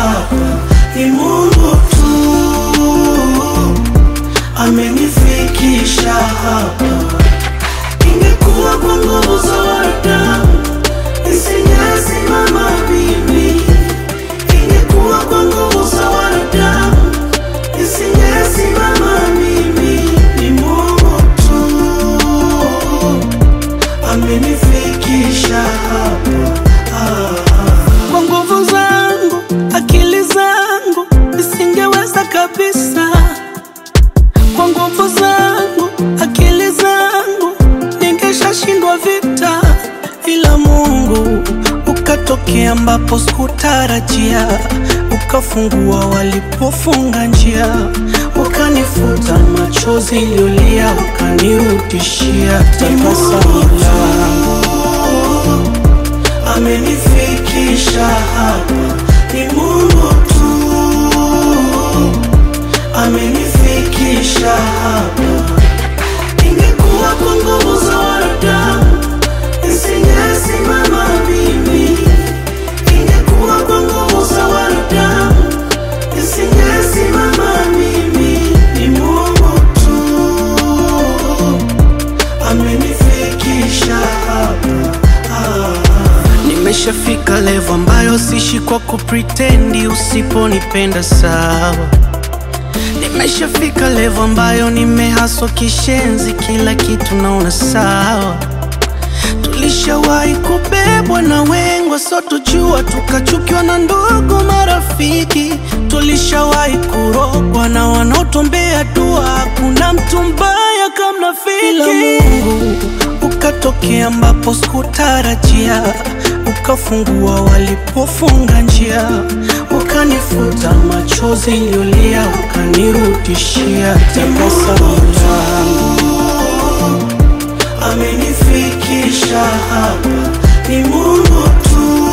hapa, ni Mungu tu amenifikisha hapa. Ingekuwa kwa nguvu za wanadamu nisingesimama mimi, ingekuwa kwa nguvu za wanadamu nisingesimama mimi, ni Mungu tu amenifikisha hapa. Kwa nguvu zangu, akili zangu nisingeweza kabisa. Kwa nguvu zangu, akili zangu ningeshashindwa vita, ila Mungu ukatokea ambapo sikutarajia, ukafungua walipofunga njia, ukanifuta machozi iliyolia, ukanirudishia tabasamu langu amenifikisha hapa, ni Mungu tu amenifikisha hapa. Ingekuwa kwa nguvu za wanadamu nisingesimama mimi, ingekuwa kwa nguvu za wanadamu nisingesimama mimi, ni Mungu tu amenifikisha hapa. Nimeshafika level ambayo sishi kwa kupretendi, usiponipenda sawa. Nimeshafika level ambayo nimehaswa kishenzi, kila kitu naona sawa. Tulishawahi kubebwa na wengwa, so tujua tukachukiwa na ndugu marafiki. Tulishawahi kurogwa na wanaotuombea dua, hakuna mtu mbaya kama rafiki. Ila Mungu ukatokea ambapo sikutarajia, ukafungua walipofunga njia, ukanifuta machozi iliyolia, ukanirudishia tabasamu langu amenifikisha hapa, ni Mungu tu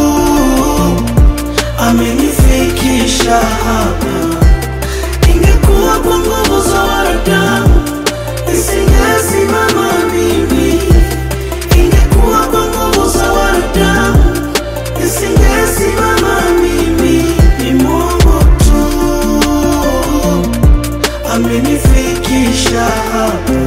amenifikisha hapa. Ingekuwa kwa nguvu za wanadamu nisingesimama mimi, ingekuwa kwa nguvu za wanadamu nisingesimama mimi, ni Mungu tu amenifikisha hapa.